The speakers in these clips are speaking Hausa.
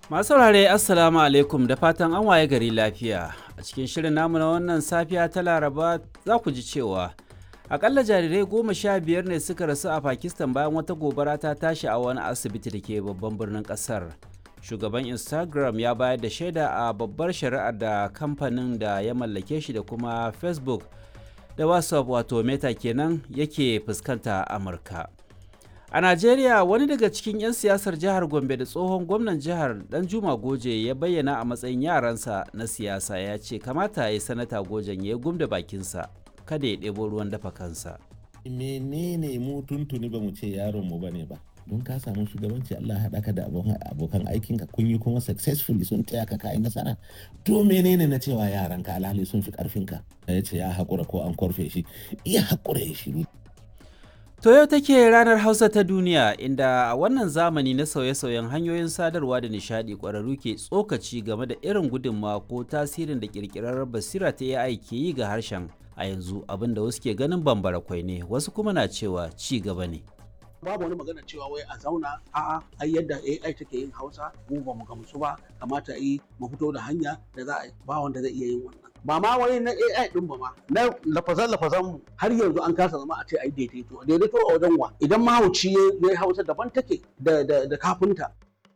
Masu saurare Assalamu alaikum da fatan an waye gari lafiya. A cikin shirin namu na wannan safiya ta Laraba za ku ji cewa akalla jarirai goma sha biyar ne suka rasu a Pakistan bayan wata gobara ta tashi a wani asibiti da ke babban birnin kasar. Shugaban Instagram ya bayar da shaida a babbar shari'ar da kamfanin da ya mallake shi da kuma Facebook da WhatsApp wato Meta kenan yake fuskanta a Amurka. A Najeriya wani daga cikin 'yan siyasar jihar Gombe da tsohon gwamnan jihar Dan Juma Goje ya bayyana a matsayin yaransa na siyasa ya ce kamata ya yi sanata Gojen ya gumda bakinsa kada ya ɗebo ruwan dafa kansa. menene mu tuntuni ba mu ce yaron mu bane ba don ka samu shugabanci Allah haɗa ka da abokan aikinka kun yi kuma successfully sun taya ka kayi nasara to menene na cewa yaran ka alhali sun fi karfinka ya ce ya haƙura ko an korfe shi iya haƙura ya shiru To yau take ranar Hausa ta duniya inda a wannan zamani na sauye-sauyen hanyoyin sadarwa da nishadi ƙwararru ke tsokaci game da irin gudunmawa ko tasirin da ƙirƙirar basira ta AI ke yi ga harshen a yanzu abinda wasu ke ganin bambara kwai ne wasu kuma na cewa ci gaba ne. babu wani magana cewa wai a zauna a'a ai yadda AI take yin Hausa mu ba mu gamsu ba kamata yi mu fito da hanya da za a ba wanda zai iya yin wannan ba ma wai na AI din ba ma na lafazan lafazan mu har yanzu an kasa zama a ce ai daidaito daidaito a wajen wa idan mahauci ya yi Hausa daban take da da da kafinta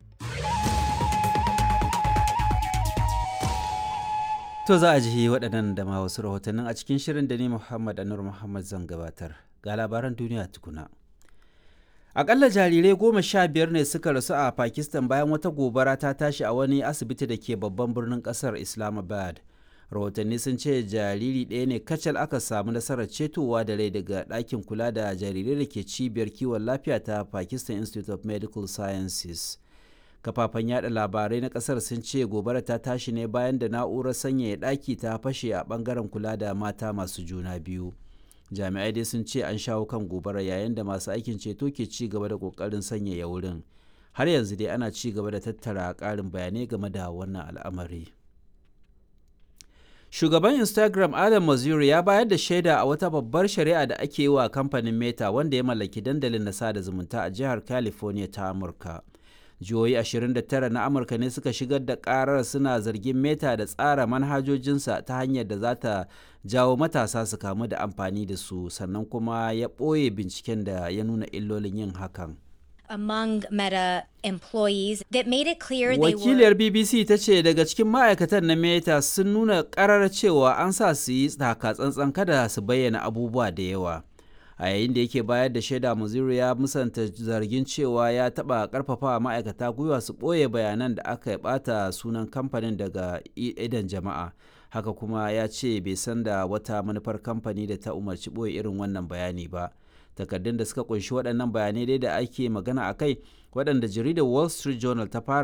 To za a ji waɗannan da ma wasu rahotannin a cikin shirin da ni Muhammad Anur Muhammad zan gabatar ga labaran duniya tukuna. Akalla jarirai goma sha biyar ne suka rasu a Pakistan bayan wata gobara ta tashi a wani asibiti da ke babban birnin kasar Islamabad. Rahotanni sun ce jariri ɗaya ne kacal aka samu nasarar cetowa da rai daga ɗakin kula da jarirai da ke cibiyar kiwon lafiya ta Pakistan Institute of Medical Sciences. Kafafen yada labarai na kasar sun ce gobara ta tashi ne bayan da na'urar sanyaya ɗaki ta fashe a ɓangaren kula da mata masu juna biyu. jami'ai dai sun ce an shawo kan gobara yayin da masu aikin ceto ke ci gaba da kokarin sanyaya wurin har yanzu dai ana ci gaba da tattara karin bayanai game da wannan al'amari shugaban instagram adam mazuri ya bayar da shaida a wata babbar shari'a da ake yi wa kamfanin meta wanda ya mallaki dandalin na sada zumunta a jihar california ta amurka jihohi 29 na amurka ne suka shigar da karar suna zargin meta da tsara manhajojinsa ta hanyar da za ta jawo matasa su kamu da amfani da su sannan kuma ya ɓoye binciken da ya nuna illolin yin hakan among Meta employees that made it clear they were wakiliyar bbc ta ce daga cikin ma'aikatan na meta sun nuna karar cewa an sa su yi taka tsantsan kada su bayyana abubuwa da yawa a yayin da yake bayar da shaida muzuru ya musanta zargin cewa ya taba karfafa ma'aikata gwiwa su ɓoye bayanan da aka bata sunan kamfanin daga idan jama'a haka kuma ya ce bai san da wata manufar kamfani da ta umarci ɓoye irin wannan bayani ba takardun da suka kunshi waɗannan bayanai dai da ake magana a kai waɗanda jaridar wall street journal ta fara